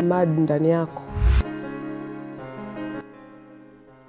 mad ndani yako.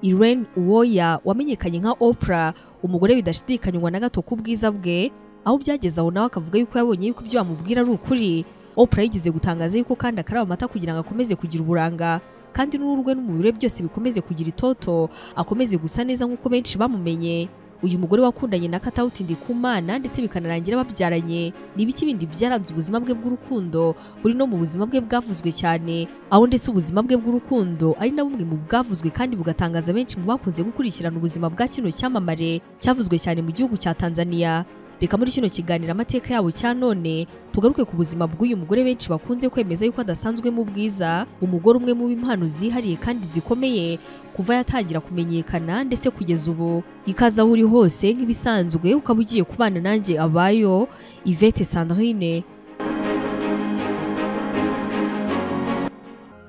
Irene Uwoya wamenyekanye nka Oprah umugore bidashidikanywa na gato ku bwiza bwe aho byageze aho nawe akavuga yuko yabonye yuko ibyo bamubwira ari ukuri Oprah yigeze gutangaza yuko kandi akaraba amata kugira ngo akomeze kugira uburanga kandi n'uruhu rwe n'umubiri we byose bikomeze kugira itoto akomeze gusa neza nk'uko benshi bamumenye uyu mugore wakundanye na Katauti Ndikumana ndetse bikanarangira babyaranye ni ibiki bindi byaranze ubuzima bwe bw'urukundo buri no mu buzima bwe bwavuzwe cyane aho ndetse ubuzima bwe bw'urukundo ari na bumwe mu bwavuzwe kandi bugatangaza benshi mu bakunze gukurikirana ubuzima bwa kino cyamamare cyavuzwe cyane mu gihugu cya Tanzania reka muri kino kiganiro amateka yabo cya none tugaruke ku buzima bw'uyu mugore benshi bakunze kwemeza yuko adasanzwe mu bwiza umugore umwe mu b'impano zihariye kandi zikomeye kuva yatangira kumenyekana ndetse kugeza ubu ikaza aho uri hose nk'ibisanzwe ukaba ugiye kubana nanjye abayo Yvette Sandrine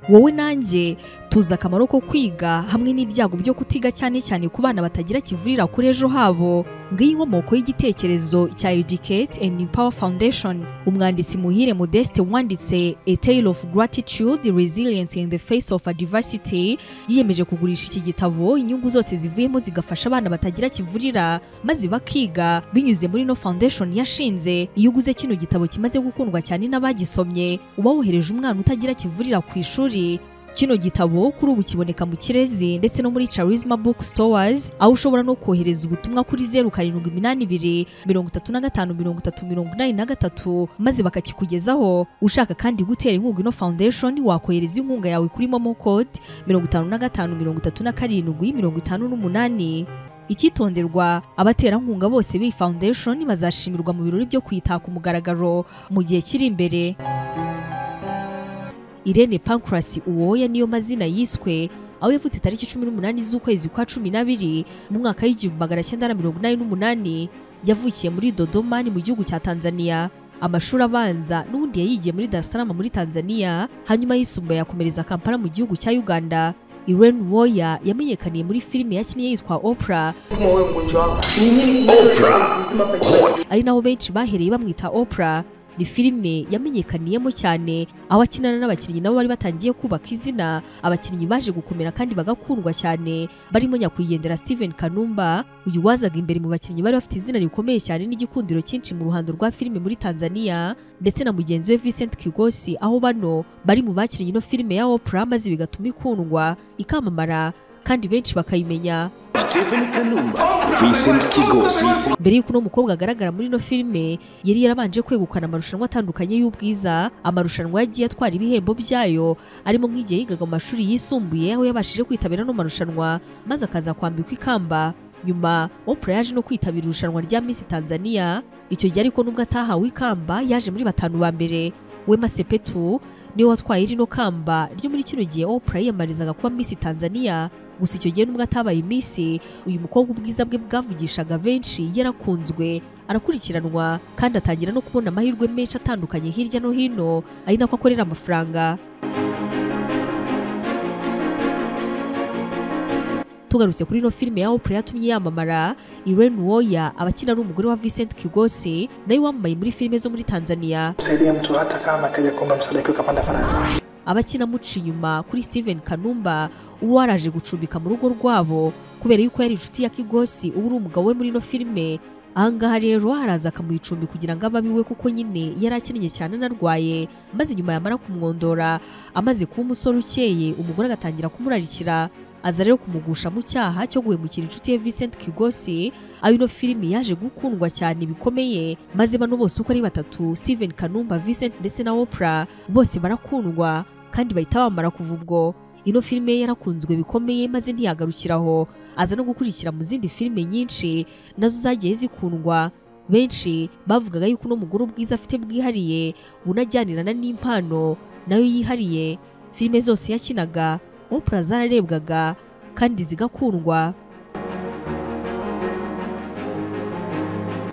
wowe nanjye tuzi akamaro ko kwiga hamwe n'ibyago byo kutiga cyane cyane ku bana batagira kivurira kuri ejo habo ngiyi inkomoko y'igitekerezo cya Educate and Empower Foundation umwanditsi muhire Modeste wanditse A Tale of Gratitude Resilience in the Face of Adversity yiyemeje kugurisha iki gitabo inyungu zose zivuyemo zigafasha abana batagira kivurira maze bakiga binyuze muri no foundation yashinze iyo uguze kino gitabo kimaze gukundwa cyane n'abagisomye uba wohereje umwana utagira kivurira ku ishuri Kino gitabo kuri ubu kiboneka mu Kirezi ndetse no muri Charisma Book Stores aho ushobora no kohereza ubutumwa kuri 0782 3533 maze bakakikugezaho ushaka kandi gutera inkunga ino foundation wakohereza inkunga yawe kuri Momo code 5537 icyitonderwa abaterankunga bose b'iyi foundation bazashimirwa mu birori byo kwitaka umugaragaro mu gihe kiri imbere Irene Pancras Uwoya niyo mazina yiswe aho yavutse tariki 18 z'ukwezi kwa 12 mu mwaka w'igihumbi magana cyenda na mirongo inani n'umunani yavukiye muri Dodoma ni mu gihugu cya Tanzania amashuri abanza n'ubundi yayigiye muri Dar es Salaam muri Tanzania hanyuma yisumbuye yakomereza Kampala mu gihugu cya Uganda Irene Uwoya yamenyekaniye muri filime yakinnye yitwa Oprah ari naho benshi bahereye bamwita Oprah ni filime yamenyekaniyemo cyane aho akinana n'abakinnyi nabo bari batangiye kubaka izina abakinnyi baje gukomera kandi bagakundwa cyane barimo nyakwigendera Steven Kanumba uyu wazaga imbere mu bakinnyi bari bafite izina rikomeye cyane n'igikundiro cyinshi mu ruhando rwa filime muri Tanzania ndetse na mugenzi we Vincent Kigosi aho bano bari mu bakinnyi no filime ya Oprah maze bigatuma ikundwa ikamamara kandi benshi bakayimenya Stephen Kanumba, Vincent Kigosi, mbere y'uko uno mukobwa agaragara muri ino filime yari yarabanje kwegukana amarushanwa atandukanye y'ubwiza amarushanwa yagiye atwara ibihembo byayo arimo nk'igihe yigaga mu mashuri yisumbuye aho yabashije kwitabira ano marushanwa maze akaza kwambikwa ikamba nyuma Oprah yaje no kwitabira irushanwa rya Miss Tanzania icyo gihe ariko nubwo atahawe ikamba yaje muri batanu ba mbere Wema Sepetu niwe watwaye rino kamba ryo muri kino gihe Oprah yiyamamarizaga kuba Miss Tanzania gusa icyo gihe nubwo atabaye iminsi uyu mukobwa ubwiza bwe bwavugishaga benshi yarakunzwe arakurikiranwa kandi atangira no kubona amahirwe menshi atandukanye hirya no hino ari nako akorera amafaranga tugarutse kuri ino filime ya Oprah yatumye yamamara Irene Uwoya abakina ari umugore wa Vincent Kigosi nawe wambaye muri filime zo muri Tanzania msaidie mtu hata kama akaja kuomba msaada akiwa kapanda farasi. abakina muca inyuma kuri Steven Kanumba uwo waraje gucumbika mu rugo rwabo kubera yuko yari inshuti ya Kigosi uba uri umugabo we muri ino filime ahangaha rero haraza akamuha icumbi kugira ngo abe abiwe kuko nyine yari akennye cyane anarwaye maze nyuma yamara kumwondora amaze kuba umusore ukeye umugore agatangira kumurarikira aza rero kumugusha mu cyaha cyo guhemukira inshuti ye Vincent Kigosi aho ino filime yaje gukundwa cyane bikomeye maze bano bose uko ari batatu Steven Kanumba Vincent ndetse na Oprah bose barakundwa kandi bahita bamara kuva ubwo ino filime ye yarakunzwe bikomeye maze ntiyagarukira aho aza no gukurikira mu zindi filime nyinshi nazo zagiye zikundwa benshi bavugaga yuko uno mugore ubwiza afite bwihariye bunajyanirana n'impano nayo yihariye filime zose yakinaga Oprah zararebwaga kandi zigakundwa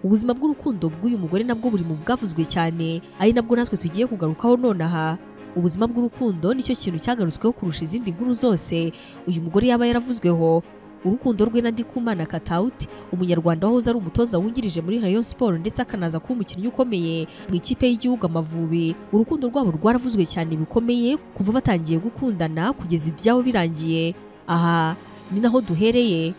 ubuzima bw'urukundo bw'uyu mugore nabwo buri mu bwavuzwe cyane ari nabwo natwe tugiye kugarukaho nonaha ubuzima bw'urukundo nicyo kintu cyagarutsweho kurusha izindi nkuru zose uyu mugore yaba yaravuzweho urukundo rwe na Ndikumana Katauti umunyarwanda wahoze ari umutoza wungirije muri Rayon Sport ndetse akanaza kuba umukinnyi ukomeye mu ikipe y'igihugu Amavubi urukundo rwabo rwaravuzwe cyane bikomeye kuva batangiye gukundana kugeza ibyabo birangiye aha ni naho duhereye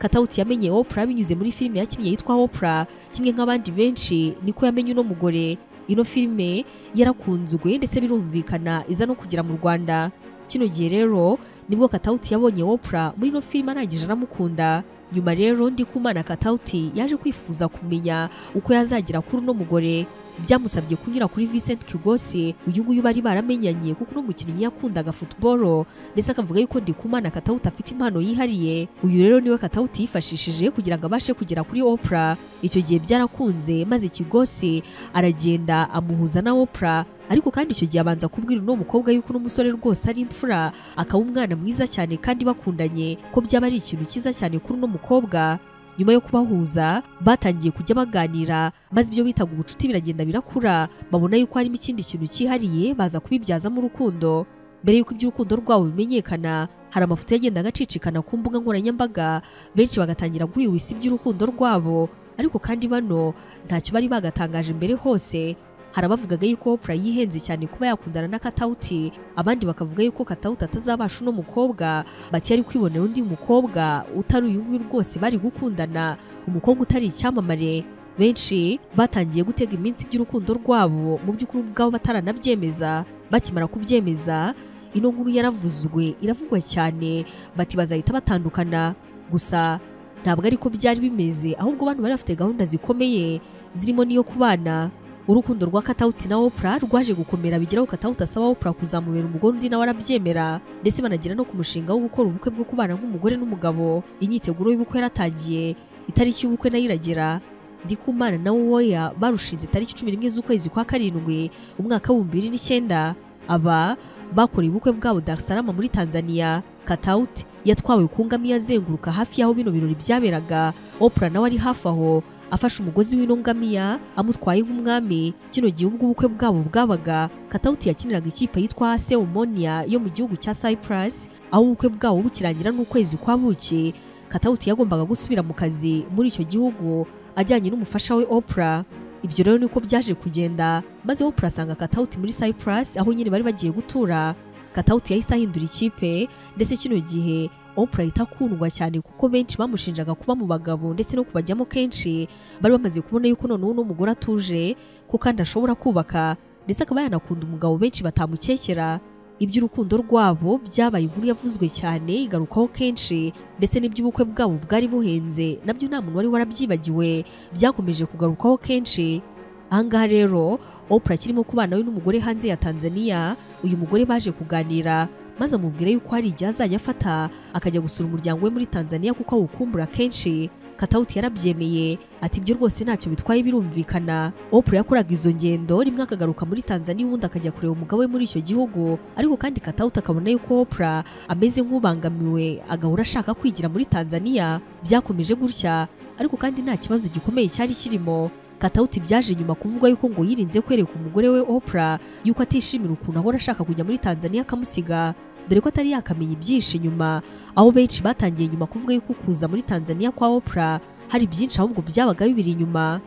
katawuti yamenye Oprah binyuze muri filime yakinnye yitwa Oprah kimwe nk'abandi benshi niko yamenye uno mugore ino filime yarakunzwe ndetse birumvikana iza no kugera mu Rwanda kino gihe rero nibwo katawuti yabonye Oprah muri ino filime arangije anamukunda nyuma rero Ndikumana katawuti yaje kwifuza kumenya uko yazagera kuri uno mugore byamusabye kunyura kuri Vincent Kigose uyu nguyu bari baramenyanye kuko uno mukinnyi yakundaga football ndetse akavuga yuko Ndikumana Katauti afite impano yihariye uyu rero niwe Katauti yifashishije kugira ngo abashe kugera kuri Oprah icyo gihe byarakunze maze Kigose aragenda amuhuza na Oprah ariko kandi icyo gihe abanza kubwira uno mukobwa yuko uno musore rwose ari imfura akaba umwana mwiza cyane kandi bakundanye ko byaba ari ikintu cyiza cyane kuri uno mukobwa nyuma yo kubahuza batangiye kujya baganira maze ibyo bitaga ubucuti biragenda birakura babona yuko harimo ikindi kintu cyihariye baza kubibyazamo urukundo mbere y'uko iby'urukundo rwabo bimenyekana hari amafoto yagenda agacicikana ku mbuga nkoranyambaga benshi bagatangira guhwihwisa iby'urukundo rwabo ariko kandi bano ntacyo bari bagatangaje mbere hose hari abavugaga yuko Oprah yihenze cyane kuba yakundana na Katauti abandi bakavuga yuko Katauti atazabasha uno mukobwa bati yari kwibonera undi mukobwa utari uyu nguyu rwose bari gukundana umukobwa utari icyamamare benshi batangiye gutega iminsi by'urukundo rwabo mu by'ukuri ubwabo bataranabyemeza bakimara kubyemeza ino nkuru yaravuzwe iravugwa cyane bati bazahita batandukana gusa ntabwo ariko byari bimeze ahubwo abantu bari bafite gahunda zikomeye zirimo n'iyo kubana urukundo rwa katawuti na Oprah rwaje gukomera bigeraho katawuti asaba Oprah kuzamubera umugore undi nawe arabyemera ndetse banagera no ku mushinga wo gukora ubukwe bwo kubana nk'umugore n'umugabo imyiteguro y'ubukwe yaratangiye itariki y'ubukwe nayo iragera Ndikumana na Uwoya barushinze tariki cumi n'imwe z'ukwezi kwa karindwi umwaka w'ibihumbi bibiri n'icyenda aba bakoreye ubukwe bwabo Dar es Salaam muri Tanzania katawuti yatwawe ku ngamiya azenguruka hafi y'aho bino birori byaberaga Oprah nawe ari hafi aho afashe umugozi w'ino ngamiya amutwaye nk'umwami kino gihe ubwo ubukwe bwabo bwabaga katawuti yakiniraga ikipe yitwa ase umonia yo mu gihugu cya cyprus aho ubukwe bwabo bukirangira n'ukwezi kwa buki katawuti yagombaga gusubira mu kazi muri icyo gihugu ajyanye n'umufasha we Oprah ibyo rero niko byaje kugenda maze Oprah asanga katawuti muri cyprus aho nyine bari bagiye gutura katawuti yahise ahindura ikipe ndetse kino gihe Oprah ahita akundwa cyane kuko benshi bamushinjaga kuba mu bagabo ndetse no kubajyamo kenshi bari bamaze kubona yuko noneho uno mugore atuje ko kandi ashobora kubaka ndetse akaba yanakunda umugabo benshi batamukekera iby'urukundo rwabo byabaye inkuru yavuzwe cyane igarukaho kenshi ndetse n'iby'ubukwe bwabo bwari buhenze nabyo nta muntu wari warabyibagiwe byakomeje kugarukaho kenshi ahangaha rero Oprah akirimo kubana we n'umugore hanze ya Tanzania uyu mugore baje kuganira maze amubwira yuko hari igihe azajya afata akajya gusura umuryango we muri Tanzania kuko awukumbura kenshi Katauti yarabyemeye ati ibyo rwose ntacyo bitwaye birumvikana Oprah yakoraga izo ngendo rimwe akagaruka muri Tanzania ubundi akajya kureba umugabo we muri icyo gihugu ariko kandi Katauti akabona yuko Oprah ameze nk'ubangamiwe agahora ashaka kwigira muri Tanzania byakomeje gutya ariko kandi nta kibazo gikomeye cyari kirimo Katauti byaje nyuma kuvuga yuko ngo yirinze kwereka umugore we Oprah yuko atishimira ukuntu ahora ashaka kujya muri Tanzania akamusiga dore ko atari yakamenya ibyinshi nyuma aho benshi batangiye nyuma kuvuga yuko kuza muri Tanzania kwa Oprah hari byinshi ahubwo byabaga bibiri inyuma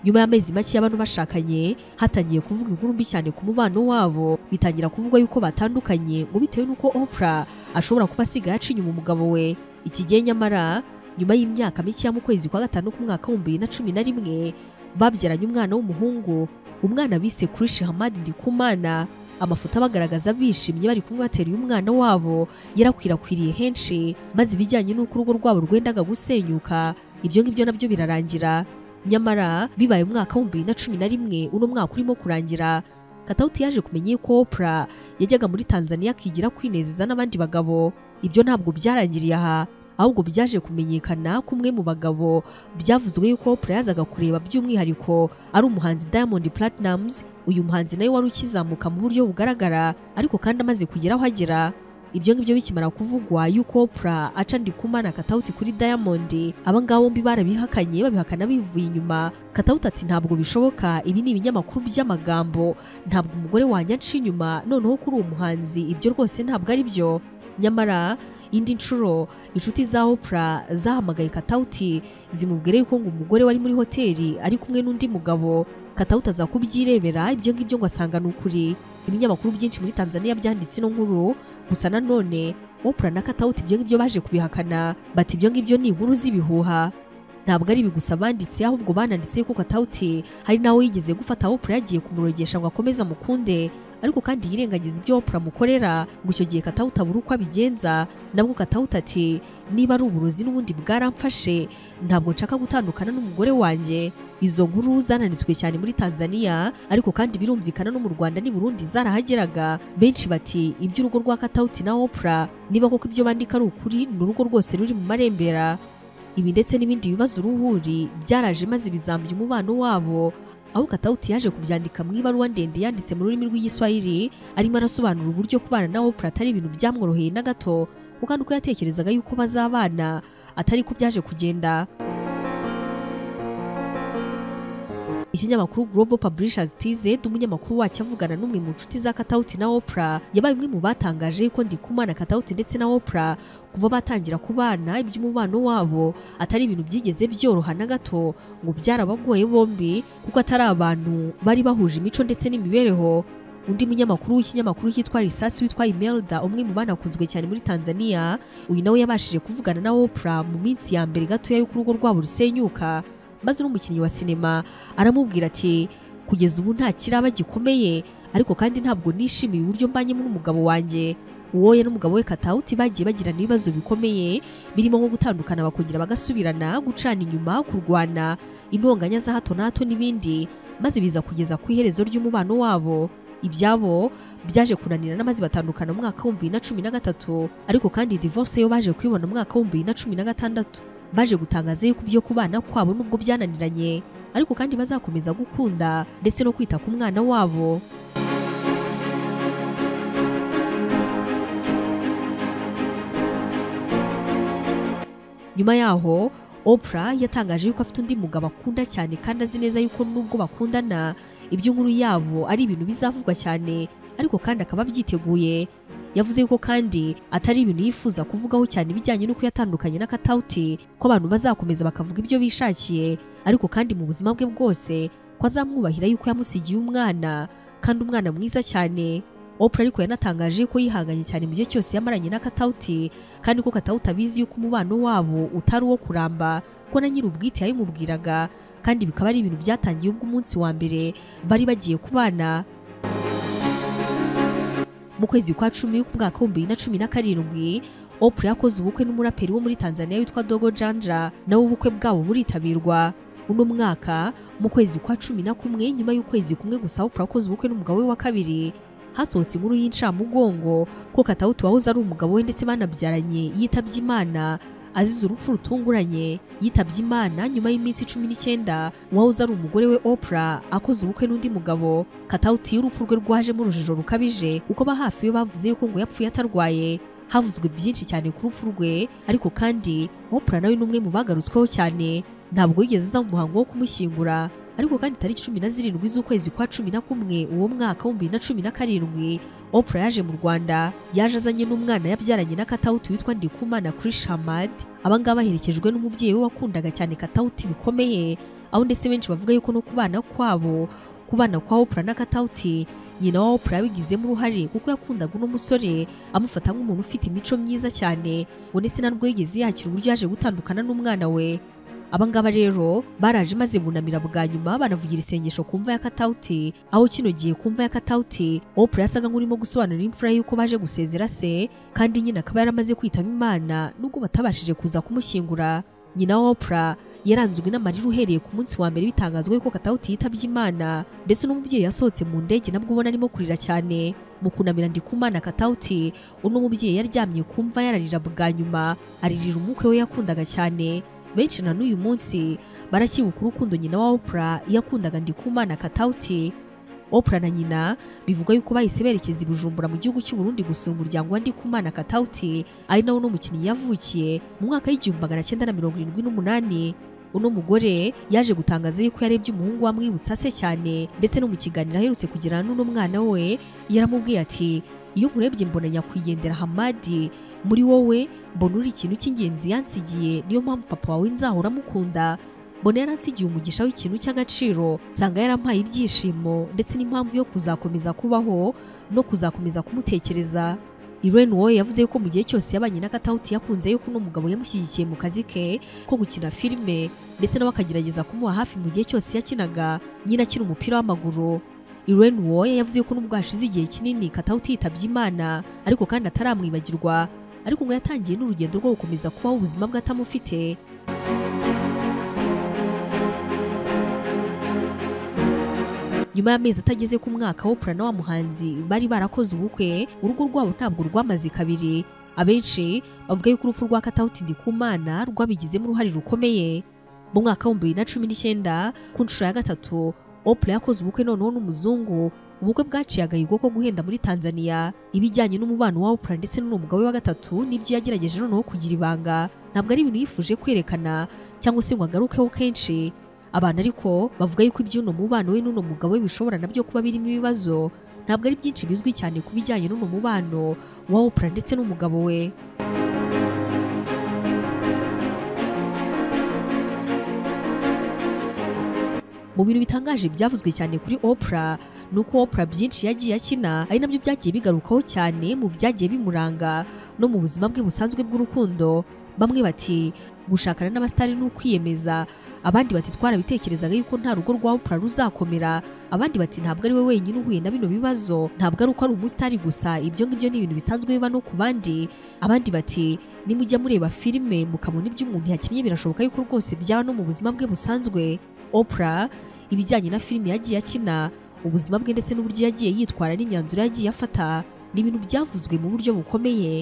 nyuma y'amezi make y'abantu bashakanye hatangiye kuvuga inkuru mbi cyane ku mubano wabo bitangira kuvuga yuko batandukanye ngo bitewe n'uko Oprah ashobora kuba asigaye aca inyuma umugabo we iki gihe nyamara nyuma y'imyaka mike ya mu kwezi kwa gatanu k'umwaka w'ibihumbi bibiri na cumi na rimwe babyaranye umwana w'umuhungu umwana bise Krish Hamad Ndikumana amafoto abagaragaza bishimye bari kumwe bateruye umwana wabo yarakwirakwiriye henshi maze ibijyanye n'uko urugo rwabo rwendaga gusenyuka ibyo ngibyo nabyo birarangira nyamara bibaye umwaka w'ibihumbi bibiri na cumi na rimwe uno mwaka urimo kurangira katawuti yaje kumenya yuko Oprah yajyaga muri Tanzania akigira kwinezeza n'abandi bagabo ibyo ntabwo byarangiriye aha ahubwo byaje kumenyekana ko umwe mu bagabo byavuzwe yuko Oprah yazaga kureba by'umwihariko ari umuhanzi Diamond Platnumz uyu muhanzi nawe wari ukizamuka mu buryo bugaragara ariko kandi amaze kugera aho agera ibyo ngibyo bikimara kuvugwa yuko Oprah aca Ndikumana Katauti kuri Diamond abangabo bombi barabihakanye babihakana bivuye inyuma Katauti ati ntabwo bishoboka ibi ni ibinyamakuru by'amagambo ntabwo umugore wanjye aca inyuma noneho kuri uwo muhanzi ibyo rwose ntabwo ari byo nyamara indi nshuro inshuti za opra zahamagaye katawuti zimubwira yuko ngo umugore wari muri hoteli ari kumwe n'undi mugabo katawuti aza kubyirebera ibyo ngibyo ngo asanga ni ukuri ibinyamakuru byinshi muri tanzania byanditse ino nkuru gusa nanone opra na katawuti ibyo ngibyo baje kubihakana bati ibyo ngibyo ni inkuru z'ibihuha ntabwo ari ibi gusa banditse ahubwo bananditse ko katawuti hari nawe yigeze gufata opra yagiye kumurogesha ngo akomeze amukunde ariko kandi yirengagiza ibyo opra amukorera ngo icyo gihe katawuti abura uko abigenza nabwo katawuti ati niba ari uburozi n'ubundi bwaramfashe ntabwo nshaka gutandukana n'umugore wanjye izo nkuru zananitswe cyane muri tanzania ariko kandi birumvikana no mu rwanda n'i burundi zarahageraga benshi bati iby'urugo rwa katawuti na opra niba koko ibyo bandika ari ukuri ni urugo rwose ruri mu marembera ibi ndetse n'ibindi bibazo uruhuri byaraje maze bizambya umubano wabo aho katawuti yaje kubyandika mu ibaruwa ndende yanditse mu rurimi rw'igiswahili arimo arasobanura uburyo kubana na opra atari ibintu byamworoheye na gato kuko kandi uko yatekerezaga yuko bazabana atari ko byaje kugenda ikinyamakuru Global Publishers TZ umunyamakuru wacyo avugana n'umwe mu nshuti za Katauti na Oprah yabaye umwe mu batangaje ko Ndikumana Katauti ndetse na Oprah kuva batangira kubana iby'umubano wabo atari ibintu byigeze byoroha na gato ngo byarabagoye bombi kuko atari abantu bari bahuje imico ndetse n'imibereho undi munyamakuru w'ikinyamakuru cyitwa Risasi witwa Imelda umwe mu banakunzwe cyane muri Tanzania uyu nawe yabashije kuvugana na Oprah mu minsi ya mbere gatoya y'uko urugo rwabo rusenyuka maze n'umukinnyi wa sinema aramubwira ati kugeza ubu nta kiraba gikomeye ariko kandi ntabwo nishimiye uburyo mbanyemo n'umugabo wanjye uwoya n'umugabo we katawuti bagiye bagirana ibibazo bikomeye birimo nko gutandukana bakongera bagasubirana gucana inyuma kurwana intonganya za hato na hato n'ibindi maze biza kugeza ku iherezo ry'umubano wabo ibyabo byaje kunanirana maze batandukana mu mwaka w'ibihumbi bibiri na cumi na gatatu ariko kandi divorce yo baje kuyibona mu mwaka w'ibihumbi bibiri na cumi na gatandatu baje gutangaza yuko ibyo kubana kwabo nubwo byananiranye ariko kandi bazakomeza gukunda ndetse no kwita ku mwana wabo nyuma yaho Oprah yatangaje yuko afite undi mugabo akunda cyane kandi azi neza yuko nubwo bakundana iby'inkuru yabo ari ibintu bizavugwa cyane ariko kandi akaba abyiteguye yavuze yuko kandi atari ibintu yifuza kuvugaho cyane ibijyanye n'uko yatandukanye na Katauti ko abantu bazakomeza bakavuga ibyo bishakiye ariko kandi mu buzima bwe bwose ko azamwubahira yuko yamusigiye umwana kandi umwana mwiza cyane Oprah ariko yanatangaje ko yihanganye cyane mu gihe cyose yamaranye na Katauti kandi ko Katauti abizi yuko umubano wabo utari uwo kuramba ko na nyiri ubwite yabimubwiraga kandi bikaba ari ibintu byatangiye ubwo umunsi wa mbere bari bagiye kubana mu kwezi kwa cumi k'umwaka w'ibihumbi bibiri na cumi na karindwi Oprah yakoze ubukwe n'umuraperi wo muri Tanzania witwa Dogo Janja nawe ubukwe bwabo buritabirwa uno mwaka mu kwezi kwa cumi na kumwe nyuma y'ukwezi kumwe gusa Oprah akoze ubukwe n'umugabo we wa kabiri hasohotse inkuru y'incamugongo ko Katauti wahoze ari umugabo we ndetse banabyaranye yitabye Imana azize urupfu rutunguranye yitabye imana nyuma y'iminsi cumi n'icyenda wahoze ari umugore we Oprah akoze ubukwe n'undi mugabo katawuti urupfu rwe rwajemo urujijo rukabije kuko ba hafi we bavuze yuko ngo yapfuye atarwaye havuzwe byinshi cyane ku rupfu rwe ariko kandi Oprah nawe ni umwe mu bagarutsweho cyane ntabwo yigeze aza mu muhango wo kumushyingura ariko kandi tariki cumi na zirindwi z'ukwezi kwa cumi na kumwe uwo mwaka w'ibihumbi bibiri na cumi na karindwi Oprah yaje mu Rwanda yaje azanye n'umwana yabyaranye na Katauti witwa Ndikumana Krish Hamad abangaba baherekejwe n'umubyeyi we wakundaga cyane Katauti bikomeye aho ndetse benshi bavuga yuko no kubana kwabo kubana kwa Oprah na Katauti nyina wa Oprah yabigizemo uruhare kuko yakundaga uno musore amufata nk'umuntu ufite imico myiza cyane ngo ndetse na rwo yigeze yakira uburyo yaje gutandukana n'umwana we abangaba rero baraje maze bunamira bwa nyuma banavugira isengesho ku mva ya katawuti aho kino gihe ku mva ya katawuti Oprah yasaga nk'urimo gusobanurira imfura y'uko baje gusezera se kandi nyina akaba yaramaze kwitaba imana nubwo batabashije kuza kumushyingura nyina wa Oprah yaranzwe n'amarira uhereye ku munsi wa mbere bitangazwa yuko katawuti yitabye imana ndetse n'umubyeyi yasohotse mu ndege nabwo ubona arimo kurira cyane mu kunamira ndikumana katawuti uno mubyeyi yaryamye ku mva yararira bwa nyuma aririra umukwe we yakundaga cyane benshi na n'uyu munsi baracyibuka urukundo nyina wa Oprah yakundaga Ndikumana Katauti Oprah na nyina bivuga yuko bahise berekeza i Bujumbura mu gihugu cy'u Burundi gusura umuryango wa Ndikumana Katauti ari nawo n'umukinnyi yavukiye mu mwaka w'igihumbi magana cyenda na mirongo irindwi n'umunani uno mugore yaje gutangaza yuko yarebye umuhungu wamwibutsa se cyane ndetse no mu kiganiro aherutse kugirana n'uno mwana we yaramubwiye ati iyo nkurebye mbona nyakwigendera hamadi muri wowe mbona uri ikintu cy'ingenzi yansigiye niyo mpamvu papa wawe nzahora amukunda mbona yaransigiye umugisha w'ikintu cy'agaciro nsanga yarampaye ibyishimo ndetse n'impamvu yo kuzakomeza kubaho no kuzakomeza kumutekereza Irene Uwoya yavuze yuko mu gihe cyose yabanye na Katauti yakunze yuko uno mugabo yamushyigikiye mu kazi ke ko gukina filime ndetse nawe akagerageza kumuba hafi mu gihe cyose yakinaga nyina akina umupira w'amaguru Irene Uwoya yavuze yuko nubwo hashize igihe kinini Katauti yitabye Imana ariko kandi ataramwibagirwa ariko ngo yatangiye n'urugendo rwo gukomeza kubaho ubuzima bwe atamufite nyuma y'amezi atageze ku mwaka Oprah na wa muhanzi bari barakoze ubukwe urugo rwabo ntabwo rwamaze kabiri abenshi bavuga yuko urupfu rwa Katauti Ndikumana rwabigizemo uruhare rukomeye mu mwaka w'ibihumbi bibiri na cumi n'icyenda ku nshuro ya gatatu Oprah yakoze ubukwe noneho n'umuzungu ubukwe bwaciye agahigo ko guhenda muri Tanzania ibijyanye n'umubano wa Oprah ndetse n'uwo mugabo we wa gatatu n'ibyo yagerageje noneho kugira ibanga ntabwo ari ibintu yifuje kwerekana cyangwa se ngo agarukeho kenshi abantu ariko bavuga yuko iby'uno mubano we n'uno mugabo we bishobora nabyo kuba birimo ibibazo ntabwo ari byinshi bizwi cyane ku bijyanye n'uno mubano wa Oprah ndetse n'umugabo we mu bintu bitangaje byavuzwe cyane kuri Oprah ni uko Oprah byinshi yagiye akina ari nabyo byagiye bigarukaho cyane mu byagiye bimuranga no mu buzima bwe busanzwe bw'urukundo bamwe bati gushakana n'abasitari ni ukwiyemeza abandi bati twarabitekerezaga yuko nta rugo rwa Oprah ruzakomera abandi bati ntabwo ari we wenyine uhuye na bino bibazo ntabwo ari uko ari umusitari gusa ibyo ngibyo ni ibintu bisanzwe biba no ku bandi abandi bati nimujya mureba filime mukabona ibyo umuntu yakinnye birashoboka yuko rwose byaba no mu buzima bwe busanzwe Oprah ibijyanye na filime yagiye akina ubuzima bwe ndetse n'uburyo yagiye yitwara n'imyanzuro yagiye afata ni ibintu byavuzwe mu buryo bukomeye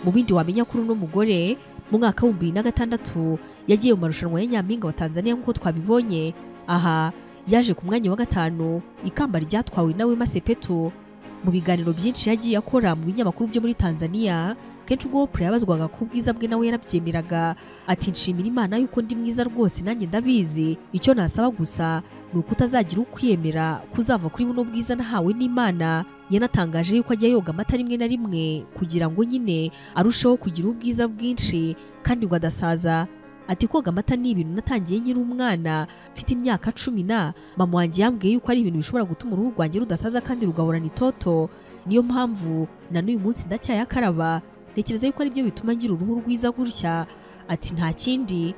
mu bindi wamenya kuri uno mugore mu mwaka w'ibihumbi bibiri na gatandatu yagiye mu marushanwa ya nyampinga wa Tanzania nk'uko twabibonye aha yaje ku mwanya wa gatanu ikamba ryatwawe nawe Masepetu mu biganiro byinshi yagiye akora mu binyamakuru byo muri Tanzania kenshi ubwo Oprah yabazwaga ku bwiza bwe nawe yarabyemeraga ati nshimira Imana yuko ndi mwiza rwose nanjye ndabizi icyo nasaba gusa ni uko utazagira ukwiyemera kuzava kuri buno bwiza nahawe n'Imana yanatangaje yuko ajya yoga amata rimwe na rimwe kugira ngo nyine arusheho kugira ubwiza bwinshi kandi ngo adasaza ati koga amata ni ibintu natangiye nkiri umwana mfite imyaka cumi na mama wanjye yambwiye yuko ari ibintu bishobora gutuma uruhu rwanjye rudasaza kandi rugahorana itoto niyo mpamvu na n'uyu munsi ndacyayakaraba ntekereza yuko ari byo bituma ngira uruhu rwiza gutya ati nta kindi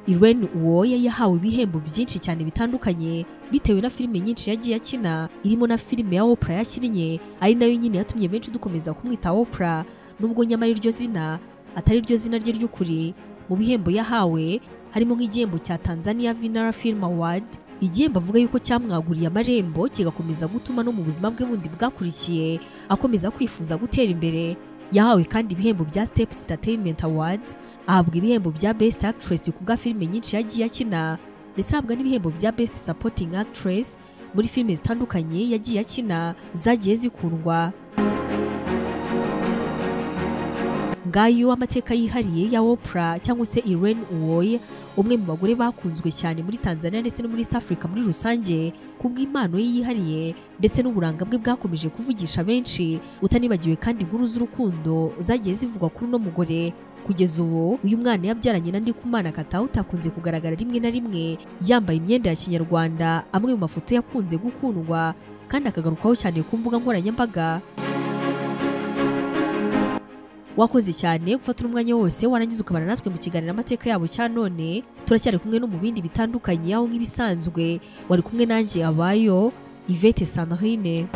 Irene Uwoya yahawe ibihembo byinshi cyane bitandukanye bitewe na filime nyinshi yagiye akina irimo na filime ya Oprah yakinnye ari nayo nyine yatumye benshi dukomeza kumwita Oprah nubwo nyamara iryo zina atari ryo zina rye ry'ukuri mu bihembo yahawe harimo nk'igihembo cya Tanzania Vinara Film Award igihembo avuga yuko cyamwaguriye amarembo kigakomeza gutuma no mu buzima bwe bundi bwakurikiye akomeza kwifuza gutera imbere yahawe kandi ibihembo bya Steps Entertainment Awards ahabwa ibihembo bya Best Actress ku bwa filime nyinshi yagiye akina ndetse ahabwa n'ibihembo bya Best Supporting Actress muri filime zitandukanye yagiye akina zagiye zikundwa ngayo amateka yihariye ya Oprah cyangwa se Irene Uwoya umwe mu bagore bakunzwe cyane muri Tanzania ndetse no muri East Africa muri rusange ku bw'impano ye yihariye ndetse n'uburanga bwe bwakomeje kuvugisha benshi utanibagiwe kandi inkuru z'urukundo zagiye zivugwa kuri uno mugore kugeza ubu uyu mwana yabyaranye na Ndikumana Katauti akunze kugaragara rimwe na rimwe yambaye imyenda ya kinyarwanda amwe mu mafoto yakunze gukundwa kandi akagarukaho cyane ku mbuga nkoranyambaga wakoze cyane gufatira umwanya wose warangiza ukabana natwe mu kiganiro amateka yabo cya none turacyari kumwe no mu bindi bitandukanye aho nk'ibisanzwe wari kumwe nanjye abayo Yvette Sandrine